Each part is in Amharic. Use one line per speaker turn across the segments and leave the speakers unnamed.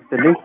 ይስጥልኝ።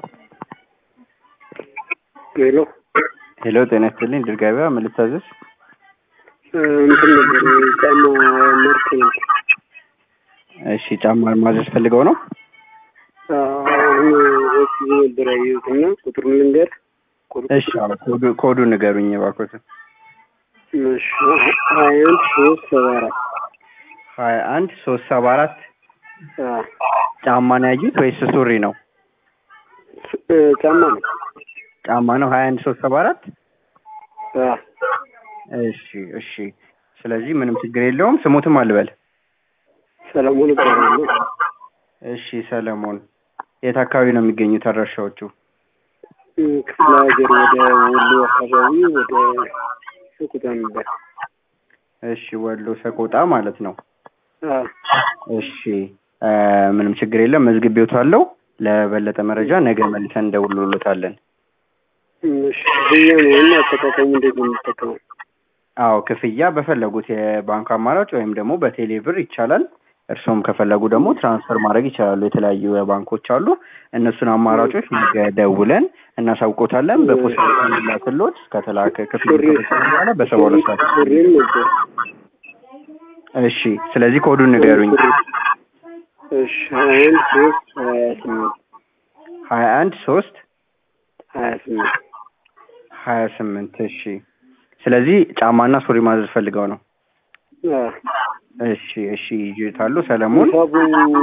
ሄሎ
ሄሎ ጤና ይስጥልኝ። ድል ገበያ ምን ልታዘዝ?
እንትን ነበር ጫማ ምርት ነበር።
እሺ ጫማ ማዘዝ ፈልገው ነው?
አሁን ሶስት ጊዜ ነበር ያየሁት እና ቁጥሩን ልንገር። ቁጥሩ-
እሺ አዎ፣ ኮዱ- ኮዱን ንገሩኝ እባክዎትን።
እሺ ሀያ አንድ ሶስት ሰባ አራት
ሀያ አንድ ሶስት ሰባ አራት
አዎ።
ጫማ ነው ያዩት ወይስ ሱሪ ነው?
እ ጫማ ነው።
ጫማ ነው ሀያ አንድ ሶስት ሰባ አራት
አዎ።
እሺ እሺ። ስለዚህ ምንም ችግር የለውም። ስሙትም አልበል።
ሰለሞን እባላለሁ።
እሺ ሰለሞን፣ የት አካባቢ ነው የሚገኙት አድራሻዎቹ?
እ ክፍለ ሀገር ወደ ወሎ አካባቢ ወደ ሰቆጣ ነበር።
እሺ ወሎ ሰቆጣ ማለት ነው።
አዎ።
እሺ እ ምንም ችግር የለም። መዝግቤዎታለሁ። ለበለጠ መረጃ ነገ መልሰን እንደውልሎታለን።
እሺ ብያ ነው እና አጠቃቀሙ እንዴት ነው የምጠቀመው?
አዎ ክፍያ በፈለጉት የባንክ አማራጭ ወይም ደግሞ በቴሌ ብር ይቻላል። እርስዎም ከፈለጉ ደግሞ ትራንስፈር ማድረግ ይችላሉ። የተለያዩ ባንኮች አሉ። እነሱን አማራጮች ነገ ደውለን እናሳውቆታለን። በፖስታ ላክሎት ከተላከ ክፍያ
ሱሪ-
ከተሰራ በኋላ በሰባ ሁለት ሰዓት
ሱሪም ነበር።
እሺ። ስለዚህ ኮዱን ንገሩኝ።
እሺ ሀያ አንድ ሶስት ሀያ ስምንት
ሀያ አንድ ሶስት
ሀያ ስምንት
ሀያ ስምንት እሺ። ስለዚህ ጫማና ሱሪ ማዘዝ ፈልገው ነው።
አዎ።
እሺ እሺ። ይዤታለሁ ሰለሞን
ሂሳቡ